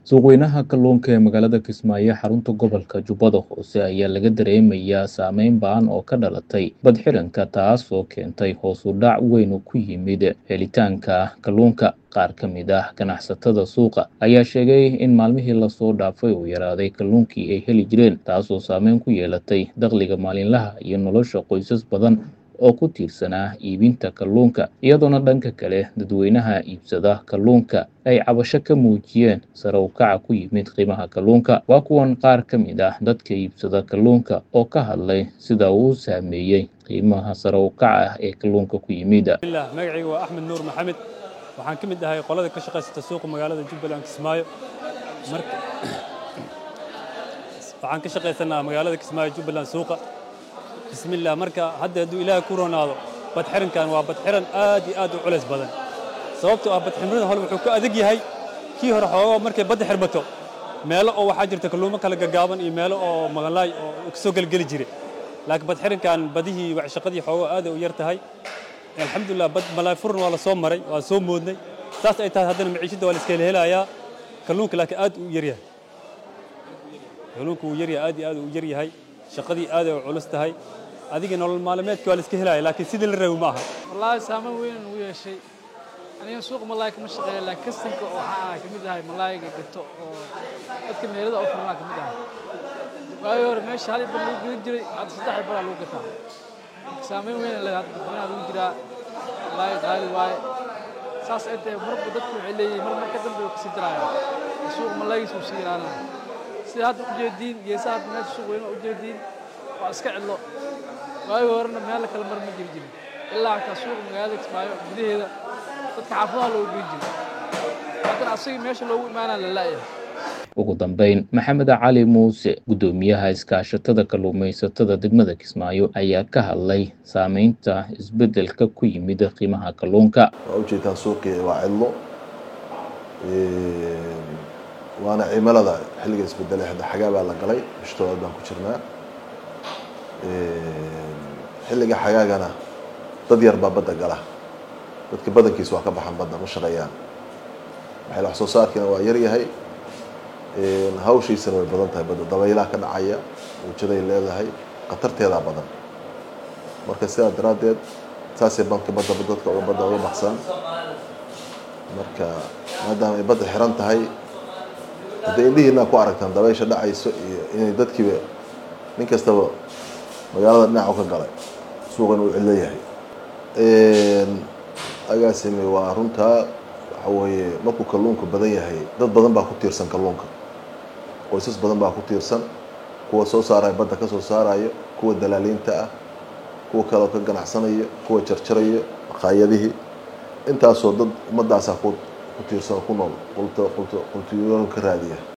suuqweynaha kalluunka ee magaalada kismaayo xarunta gobolka jubbada hoose ayaa laga dareemayaa saameyn ba'an oo ka dhalatay badxiranka taas oo keentay hoos u dhac weyn oo ku yimid helitaanka kalluunka qaar ka mid ah ganacsatada suuqa ayaa sheegay in maalmihii lasoo dhaafay uu yaraaday kalluunkii ay heli jireen taasoo saameyn ku yeelatay dakhliga maalinlaha iyo nolosha qoysas badan oo ku tiirsanaa iibinta kalluunka iyadoona dhanka kale dadweynaha iibsada kalluunka ay cabasho ka muujiyeen sare u kaca ku yimid qiimaha kalluunka waa kuwan qaar ka mid ah dadka iibsada kalluunka oo ka hadlay sida uu saameeyey qiimaha sare u kaca ah ee kalluunka ku yimid magacayga waa axmed nuur maxamed waxaan ka mid ahay qolada ka shaqaysata suuqa magaalada jubbaland kismaayo waxaan ka shaqaysanaa magaalada kismaayo jubbaland suuqa bismillah marka hadda hadduu ilaahay ku ronaado badxirankan waa badxiran aad iyo aad u culays badan sababtoo ah badxirmada hore wuxuu ku adag yahay kii hore xoogaa markay badda xirmato meelo oo waxaa jirta kalluumo kala gaggaaban iyo meelo oo magalaay oo kasoo gelgeli jire laakiin badxirankan badihii shaqadii xoogaa aad u yar tahay alxamdulilah bad malaay furan waa la soo maray waa soo moodnay saas ay tahay haddana maciishadda waa la iska helayaa kalluunka laakiin aad u yaryahay kalluunka wuu yaryahay aad iyo aad u yaryahay shaqadii aad ay u culus tahay adiga nolol maalmeedka waa la iska helaya laakiin sidii la rabi ma aha wallaahi saameyn weyn ugu yeeshay aniga suuqa malaay kama shaqeeya laakiin kastanka waxaa ka mid ahay malaayga gato oo dadka meelada u furnaa ka mid ahay waagii hore meesha hal bar lagu gelin jiray hadda saddex baraa lagu gataa saameyn weyn leedahay hadda dadweynaha lagu jiraa malaay qaali waaye saas ay tahay marba dadku waxay leeyihiin mar marka dambe uu kasii daraya suuqa malaaygiisa uu sii yaraanaya sida hadda ujeediin geesaha hadda meesha suuq weyna ujeediin waa iska cidlo waagii horena meel kale mar ma jiri jirin ilaa xataa suuqa magaalada kismaayo gudaheeda dadka xaafadaha loogu geyn jiray haddana asagii meesha loogu imaanaa la la'yahay ugu dambeyn maxamed cali muuse guddoomiyaha iskaashatada kalluumaysatada degmada kismaayo ayaa ka hadlay saameynta isbeddelka ku yimid qiimaha kalluunka waa ujeedtaan suuqii waa cidlo waana cimilada xilliga isbedelay hadda xagaa baa la galay bishtoodaad baan ku jirnaa xilliga xagaagana dad yar baa badda gala dadka badankiisa waa ka baxan badda ma shaqeeyaan maxay wax soo saarkiina waa yar yahay hawshiisana way badan tahay badda dabaylaha ka dhacaya muujaday leedahay khatarteedaa badan marka sidaa daraaddeed saasay banka badda dadka uga badda uga baxsan marka maadaama ay badda xiran tahay haddii indhihiina ku aragtaan dabaysha dhacayso iyo inay dadkiiba nin kastaba magaalada dhinacu ka galay suuqan uu cidlo yahay agaasime waa runtaa waxa weeye markuu kalluunka badan yahay dad badan baa ku tiirsan kalluunka qoysas badan baa ku tiirsan kuwa soo saaraya badda ka soo saarayo kuwa dalaaliinta ah kuwa kaleo ka ganacsanayo kuwa jarjarayo maqaayadihii intaasoo dad ummadaasaa ku ku tiirsan ku nool qulto qulto qultiyoon ka raadiya